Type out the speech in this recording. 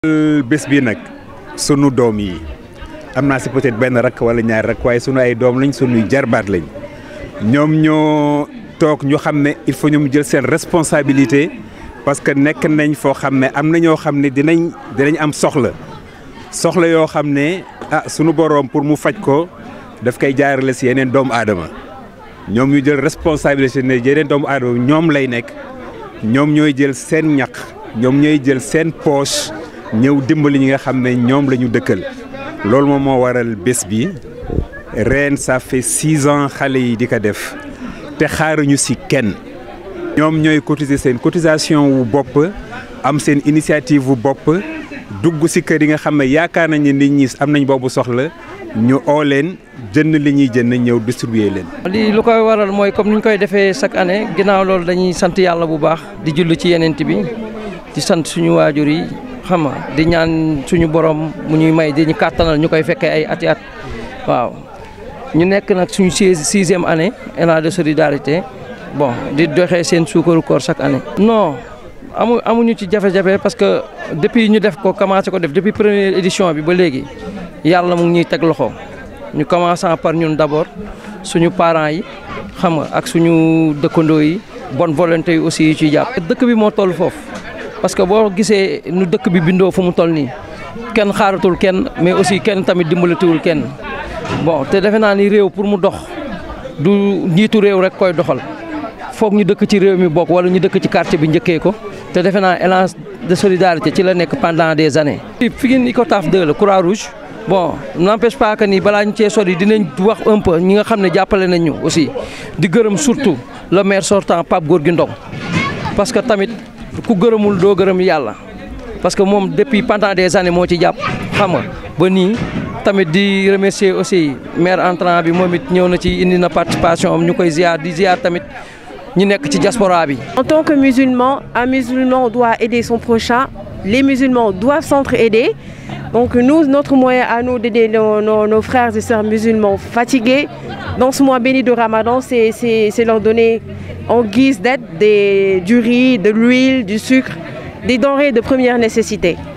bés bi nag sunu doom yi am naa si peut-être benn rakk wala ñaari rakk waaye sunu ay doom lañ sunuy jarbaat lañ ñoom ñoo toog ñu xam ne il faut ñu jël seen responsabilité parce que nekk nañ foo xam ne am na ñoo xam ne dinañ dinañ am soxla soxla yoo xam ne ah sunu boroom pour mu faj ko daf koy jaarale si yeneen doomu aadama ñoom ñu jël responsabilité ne yeneen doomu aadama ñoom lay nekk ñoom ñooy jël seen ñaq ñoom ñooy jël seen poche ñëw dimbali ñi nga xam ne ñoom la ñu dëkkal loolu moom moo waral bés bi ren ça fait six ans xale yi di ko def te xaaruñu si kenn ñoom ñooy cotiser seen cotisation wu bopp am seen initiative wu bopp dugg si kër yi nga xam ne yaakaar nañ ne nit ñi am nañ boobu soxla ñu oo leen jënd li ñuy jënd ñëw distribuer leen. lii lu koy waral mooy comme ni ñu koy defee chaque année ginnaaw loolu dañuy sant yàlla bu baax di jullu ci yeneen bi di sant suñu waajur yi xam nga di ñaan suñu borom mu ñuy may di ñu kàttanal ñu koy fekkee ay ati at waaw. ñu nekk nag suñu sixième année élan de solidarité bon di doxee seen suukaru koor chaque année. non amu amuñu ci jafe-jafe parce que depuis ñu def ko commencé ko def depuis première édition bi ba léegi yàlla mu ngi ñuy teg loxo ñu commençant par ñun d'abord suñu parents yi xam nga ak suñu dëkkandoo yi bonne volonté yi aussi yu ciy jàpp. dëkk bi moo toll foofu parce que boo gisee nu dëkk bi bindoo fu mu toll nii kenn xaaratul kenn mais aussi kenn tamit dimbalatiwul kenn. bon te defe naa ni réew pour mu dox du njiitu réew rek koy doxal foog ñu dëkk ci réew mi bokk wala ñu dëkk ci quartier bi njëkkee ko te defe naa élan de solidarité ci la nekk pendant des années. Pikine Icotaf 2 la Croix-Rouge bon n'empêche pas que ni balaa ñu cee sori dinañ wax un peu ñi nga xam ne jàppale nañ ñu aussi di gërëm surtout le maire sortant Pape Gorgui Ndong parce que tamit ku gërëmul doo gërëm yàlla parce que moom depuis pendant des années moo ci jàpp xam nga ba nii. tamit di remercier aussi maire entrant bi moom it ñëw na ci indi na participation am ñu koy ziar di ziar tamit ñu nekk ci diaspora bi. En tant que musulman, un musulman doit aider son prochain. Les musulmans doivent s'entraider. Donc nous, notre moyen à nous d'aider nos, nos, nos, frères et sœurs musulmans fatigués dans ce mois béni de Ramadan, c'est leur donner en guise d'aide du riz, de l'huile, du sucre, des denrées de première nécessité.